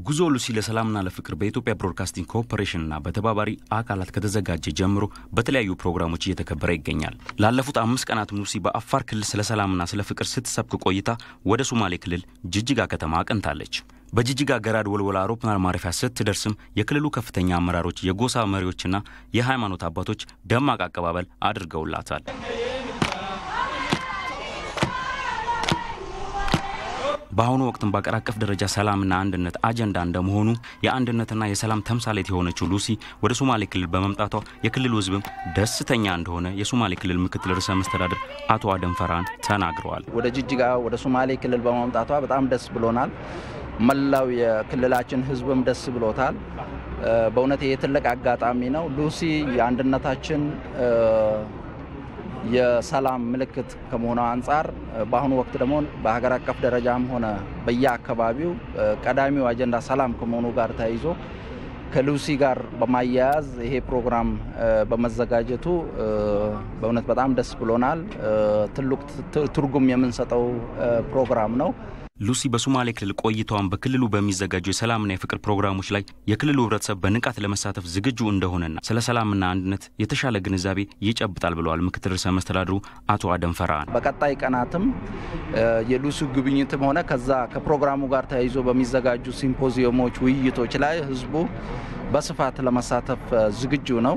ጉዞ ሉሲ ለሰላምና ለፍቅር በኢትዮጵያ ብሮድካስቲንግ ኮርፖሬሽንና በተባባሪ አካላት ከተዘጋጀ ጀምሮ በተለያዩ ፕሮግራሞች እየተከበረ ይገኛል። ላለፉት አምስት ቀናት ሉሲ በአፋር ክልል ስለ ሰላምና ስለ ፍቅር ስትሰብክ ቆይታ ወደ ሶማሌ ክልል ጅጅጋ ከተማ አቅንታለች። በጅጅጋ ገራድ ወልወላ አውሮፕላን ማረፊያ ስትደርስም የክልሉ ከፍተኛ አመራሮች፣ የጎሳ መሪዎችና የሃይማኖት አባቶች ደማቅ አቀባበል አድርገውላታል። በአሁኑ ወቅትም በአገር አቀፍ ደረጃ ሰላምና አንድነት አጀንዳ እንደመሆኑ የአንድነትና የሰላም ተምሳሌት የሆነችው ሉሲ ወደ ሶማሌ ክልል በመምጣቷ የክልሉ ሕዝብም ደስተኛ እንደሆነ የሶማሌ ክልል ምክትል ርዕሰ መስተዳድር አቶ አደም ፈርሃን ተናግረዋል። ወደ ጅጅጋ ወደ ሶማሌ ክልል በመምጣቷ በጣም ደስ ብሎናል። መላው የክልላችን ሕዝብም ደስ ብሎታል። በእውነት ይህ ትልቅ አጋጣሚ ነው። ሉሲ የአንድነታችን የሰላም ምልክት ከመሆኗ አንጻር በአሁኑ ወቅት ደግሞ በሀገር አቀፍ ደረጃም ሆነ በየአካባቢው ቀዳሚው አጀንዳ ሰላም ከመሆኑ ጋር ተያይዞ ከሉሲ ጋር በማያያዝ ይሄ ፕሮግራም በመዘጋጀቱ በእውነት በጣም ደስ ብሎናል። ትልቅ ትርጉም የምንሰጠው ፕሮግራም ነው። ሉሲ በሶማሌ ክልል ቆይታዋን በክልሉ በሚዘጋጁ የሰላምና የፍቅር ፕሮግራሞች ላይ የክልሉ ህብረተሰብ በንቃት ለመሳተፍ ዝግጁ እንደሆነና ስለ ሰላምና አንድነት የተሻለ ግንዛቤ ይጨብጣል ብለዋል ምክትል ርዕሰ መስተዳድሩ አቶ አደም ፈርሃን። በቀጣይ ቀናትም የሉሲ ጉብኝትም ሆነ ከዛ ከፕሮግራሙ ጋር ተያይዞ በሚዘጋጁ ሲምፖዚየሞች፣ ውይይቶች ላይ ህዝቡ በስፋት ለመሳተፍ ዝግጁ ነው።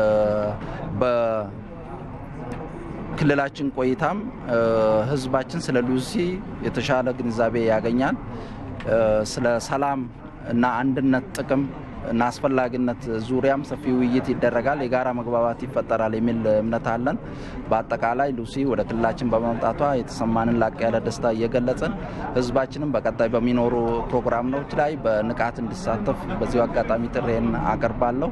ክልላችን ቆይታም ህዝባችን ስለ ሉሲ የተሻለ ግንዛቤ ያገኛል። ስለ ሰላም እና አንድነት ጥቅም እና አስፈላጊነት ዙሪያም ሰፊ ውይይት ይደረጋል፣ የጋራ መግባባት ይፈጠራል የሚል እምነት አለን። በአጠቃላይ ሉሲ ወደ ክልላችን በመምጣቷ የተሰማንን ላቅ ያለ ደስታ እየገለጽን ህዝባችንም በቀጣይ በሚኖሩ ፕሮግራሞች ላይ በንቃት እንዲሳተፍ በዚሁ አጋጣሚ ጥሬን አቀርባለሁ።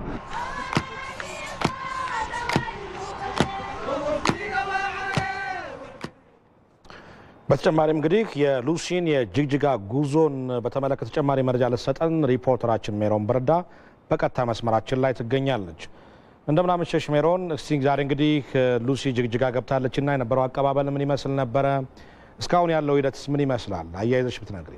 በተጨማሪም እንግዲህ የሉሲን የጅግጅጋ ጉዞን በተመለከተ ተጨማሪ መረጃ ልትሰጠን ሪፖርተራችን ሜሮን በረዳ በቀጥታ መስመራችን ላይ ትገኛለች። እንደምናመሸሽ ሜሮን። እስቲ ዛሬ እንግዲህ ሉሲ ጅግጅጋ ገብታለች እና የነበረው አቀባበል ምን ይመስል ነበረ? እስካሁን ያለው ሂደትስ ምን ይመስላል? አያይዘሽ ብትነግሪ።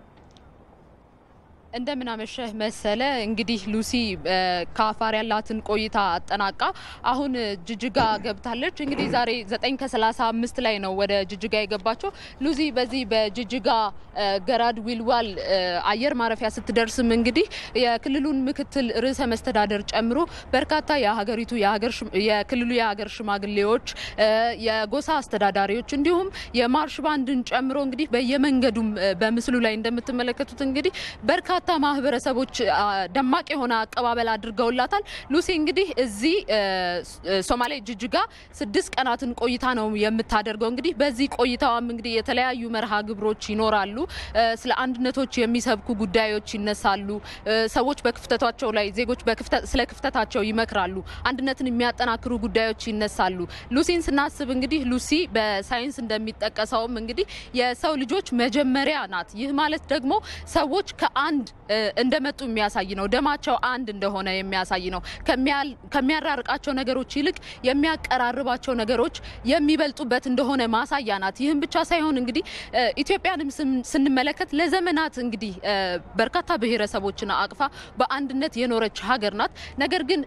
እንደምን አመሸህ መሰለ። እንግዲህ ሉሲ ከአፋር ያላትን ቆይታ አጠናቃ አሁን ጅጅጋ ገብታለች። እንግዲህ ዛሬ ዘጠኝ ከሰላሳ አምስት ላይ ነው ወደ ጅጅጋ የገባቸው። ሉሲ በዚህ በጅጅጋ ገራድ ዊልዋል አየር ማረፊያ ስትደርስም እንግዲህ የክልሉን ምክትል ርዕሰ መስተዳደር ጨምሮ በርካታ የሀገሪቱ የክልሉ የሀገር ሽማግሌዎች፣ የጎሳ አስተዳዳሪዎች እንዲሁም የማርሽ ባንድን ጨምሮ እንግዲህ በየመንገዱም በምስሉ ላይ እንደምትመለከቱት እንግዲህ በርካታ በርካታ ማህበረሰቦች ደማቅ የሆነ አቀባበል አድርገውላታል። ሉሲ እንግዲህ እዚህ ሶማሌ ጅጅጋ ስድስት ቀናትን ቆይታ ነው የምታደርገው። እንግዲህ በዚህ ቆይታዋም እንግዲህ የተለያዩ መርሃ ግብሮች ይኖራሉ። ስለ አንድነቶች የሚሰብኩ ጉዳዮች ይነሳሉ። ሰዎች በክፍተታቸው ላይ ዜጎች ስለ ክፍተታቸው ይመክራሉ። አንድነትን የሚያጠናክሩ ጉዳዮች ይነሳሉ። ሉሲን ስናስብ እንግዲህ ሉሲ በሳይንስ እንደሚጠቀሰውም እንግዲህ የሰው ልጆች መጀመሪያ ናት። ይህ ማለት ደግሞ ሰዎች ከአንድ እንደመጡ የሚያሳይ ነው። ደማቸው አንድ እንደሆነ የሚያሳይ ነው። ከሚያራርቃቸው ነገሮች ይልቅ የሚያቀራርባቸው ነገሮች የሚበልጡበት እንደሆነ ማሳያ ናት። ይህም ብቻ ሳይሆን እንግዲህ ኢትዮጵያንም ስንመለከት ለዘመናት እንግዲህ በርካታ ብሔረሰቦችን አቅፋ በአንድነት የኖረች ሀገር ናት። ነገር ግን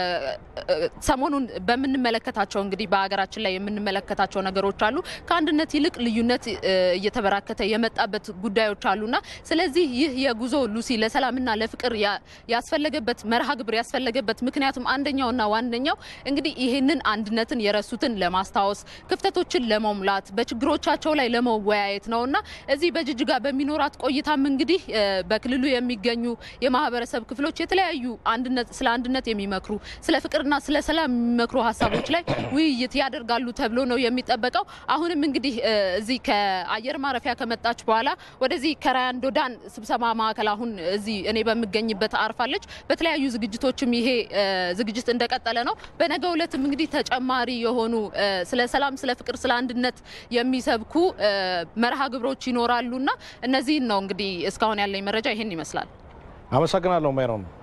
ሰሞኑን በምንመለከታቸው እንግዲህ በሀገራችን ላይ የምንመለከታቸው ነገሮች አሉ። ከአንድነት ይልቅ ልዩነት እየተበራከተ የመጣበት ጉዳዮች አሉና ስለዚህ ይህ የጉዞ ሉሲ ለሰላምና ለፍቅር ያስፈለገበት መርሃ ግብር ያስፈለገበት ምክንያቱም አንደኛውና ዋነኛው እንግዲህ ይህንን አንድነትን የረሱትን ለማስታወስ ክፍተቶችን ለመሙላት በችግሮቻቸው ላይ ለመወያየት ነውና እዚህ በጅጅጋ በሚኖራት ቆይታም እንግዲህ በክልሉ የሚገኙ የማህበረሰብ ክፍሎች የተለያዩ አንድነት ስለ አንድነት የሚመክሩ ስለ ፍቅርና ስለ ሰላም የሚመክሩ ሀሳቦች ላይ ውይይት ያደርጋሉ ተብሎ ነው የሚጠበቀው። አሁንም እንግዲህ እዚህ ከአየር ማረፊያ ከመጣች በኋላ ወደዚህ ከራያንዶዳን ስብሰባ ማዕከል አሁን እዚህ እኔ በምገኝበት አርፋለች። በተለያዩ ዝግጅቶችም ይሄ ዝግጅት እንደቀጠለ ነው። በነገው ዕለትም እንግዲህ ተጨማሪ የሆኑ ስለ ሰላም፣ ስለ ፍቅር፣ ስለ አንድነት የሚሰብኩ መርሃ ግብሮች ይኖራሉና እነዚህን ነው እንግዲህ እስካሁን ያለኝ መረጃ ይሄን ይመስላል። አመሰግናለሁ ሜሮን።